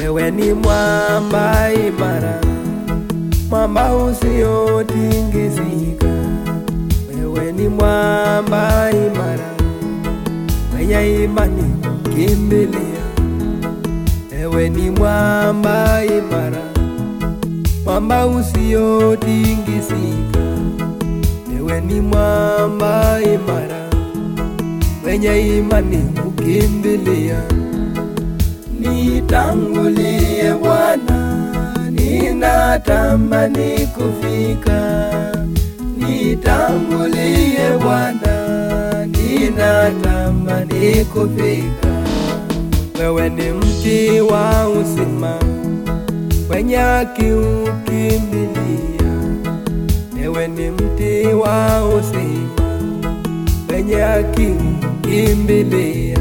wewe ni mwamba imara, mwamba usiotingizika. Wewe ni mwamba imara, mwenye imani kimbilia. Wewe ni mwamba imara, mwamba usiotingizika. Wewe ni mwamba imara, mwenye imani ukimbilia. Nitangulie Bwana, ninatamani kufika. Nitangulie Bwana, ninatamani kufika. Wewe ni mti wa uzima, wenye haki ukimbilia. Wewe ni mti wa uzima, wenye haki ukimbilia.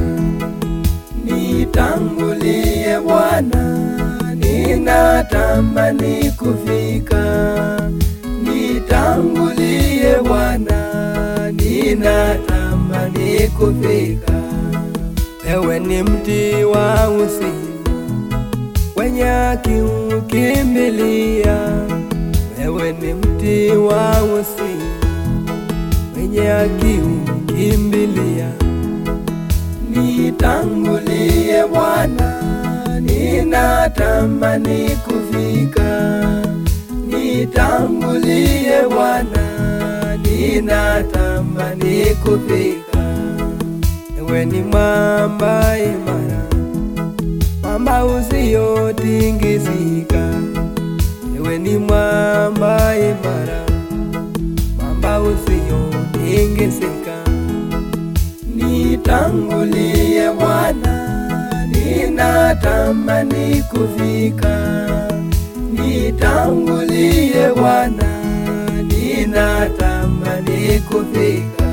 Nitangulie Bwana, ninatamani kufika. Nitangulie Bwana, ninatamani kufika. Wewe ni mti wa uzima, wenye haki ukimbilia. Wewe ni mti wa uzima, wenye haki ukimbilia. Nitangulie Bwana, ninatamani kufika. Nitangulie Bwana, ninatamani kufika. Ewe ni mwamba imara, mwamba usiotingizika. Ewe ni mwamba imara, mwamba usiotingizika. Nitangulie Bwana, ninatamani kufika. Nitangulie Bwana, ninatamani kufika.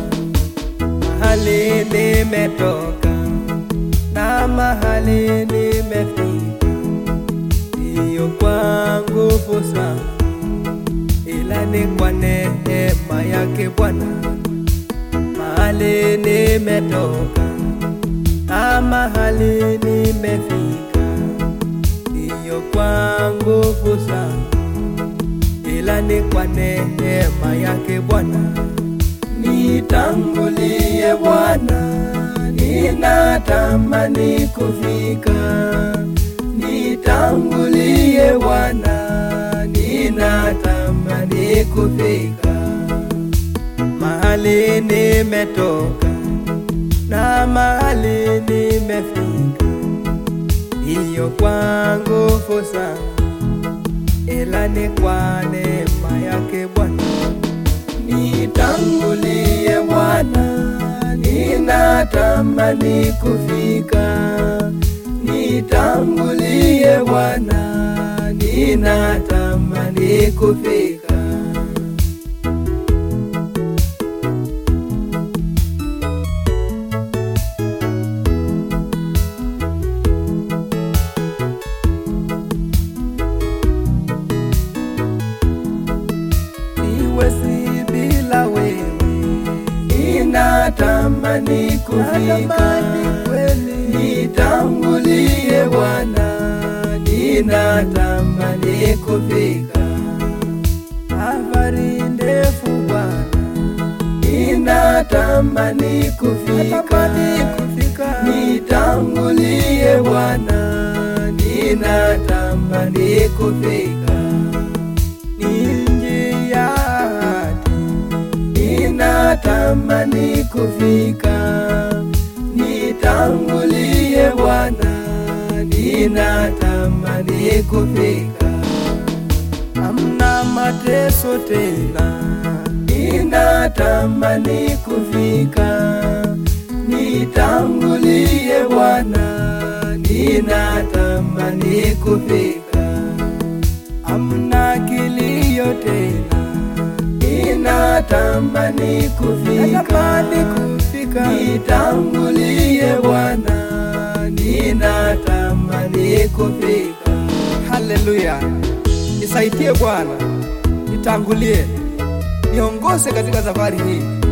Mahali nimetoka na mahali nimefika, siyo kwa nguvu zangu, ila ni kwa neema yake Bwana mahali nimetoka na mahali nimefika, siyo kwa nguvu zangu, ila ni kwa neema yake Bwana. Nitangulie Bwana, ninatamani kufika. Nitangulie Bwana, ninatamani kufika mahali nimetoka na mahali nimefika, hiyo kwa nguvu zangu, ila ni kwa neema yake Bwana. Nitangulie Bwana, ninatamani kufika. Nitangulie Bwana, ninatamani kufika. siwezi bila wewe, ninatamani kufika. Nitangulie Bwana, ninatamani kufika. Safari ndefu Bwana, ninatamani kufika. Nitangulie Bwana, ninatamani kufika ni njia hadi ninatamani kufika. Nitangulie Bwana, ninatamani kufika. Hamna mateso tena, ninatamani kufika. Nitangulie Bwana, ninatamani kufika hamna kilio tena, ninatamani kufika. Nitangulie Bwana, ninatamani kufika. Haleluya, nisaidie Bwana, nitangulie, niongoze katika safari hii